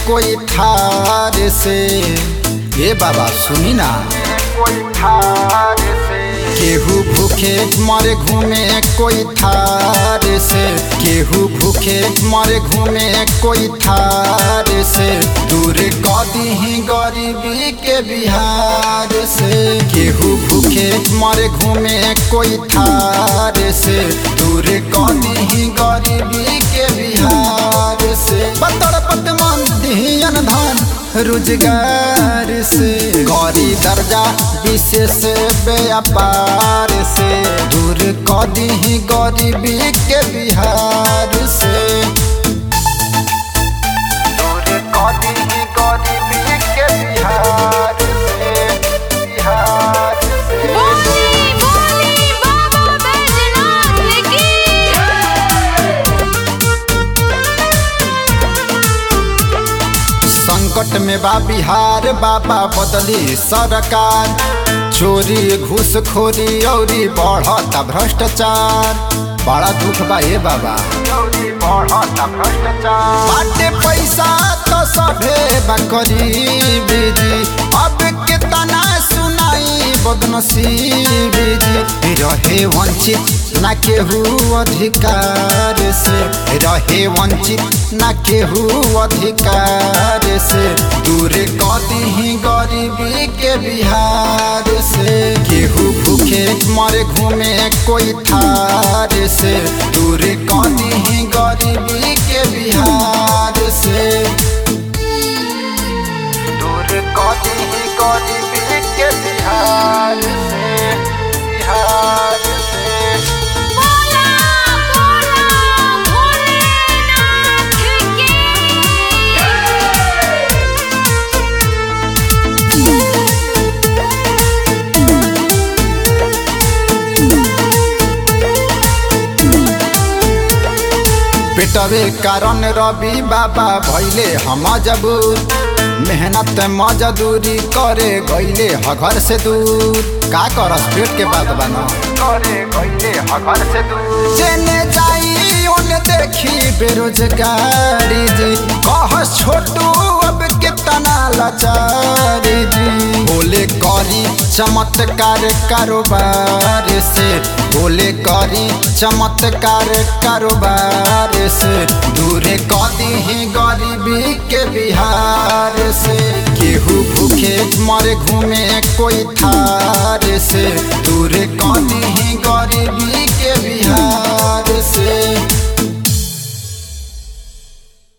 कोई थार से ए बाबा सुनी ना कोई थार से केहू भूखे मरे घूमे कोई थार से केहू भूखे मरे घूमे कोई थार से दूर कदी ही गरीबी के बिहार से केहू भूखे मरे घूमे कोई थार से दूर कदी ही गरीबी के बिहार से बतर पत मन दिहन धन रोजगार से गौरी दर्जा विशेष व्यापार से दूर कदी ही गरीबी के बिहार से दूर कदी ही गरीबी के बिहार से बिहार से बोली बोली बाबा बैजनाथ की संकट में बा बिहार बाबा बदली सरकार चोरी घूसखोरी औरी बढ़ता भ्रष्टाचार बड़ा दुख बा हे बाबा बढ़ता भ्रष्टाचार बाटे पैसा तो सभे बा गरीबी जी अब कितना सुनाई बदनसीबी जी रहे वंचित ना केहू अधिकार से रहे वंचित ना केहू अधिकार से दूर कदी ही गरीबी के बिहार से केहू भूखे मरे घूमे कोई थार से दूर कदी ही गरीबी के बिहार से दूर कदी ही गरीबी के बिहार से बिहार से बोला बोला भोलेनाथ की पेटवे कारण रवि बाबा भैले हम जबूर मेहनत मजदूरी करे गईले हघर से दूर का करस पेट के बात बना करे गईले हघर से दूर जेने जाई ओने देखी बेरोजगारी जी कहस छोटू अब कितना लाचारी जी बोले करी चमत्कार कारोबार से बोले करी चमत्कार कारोबार से दूरे कदी ही गरीबी के बिहार से केहू भूखे मरे घूमे कोई थार से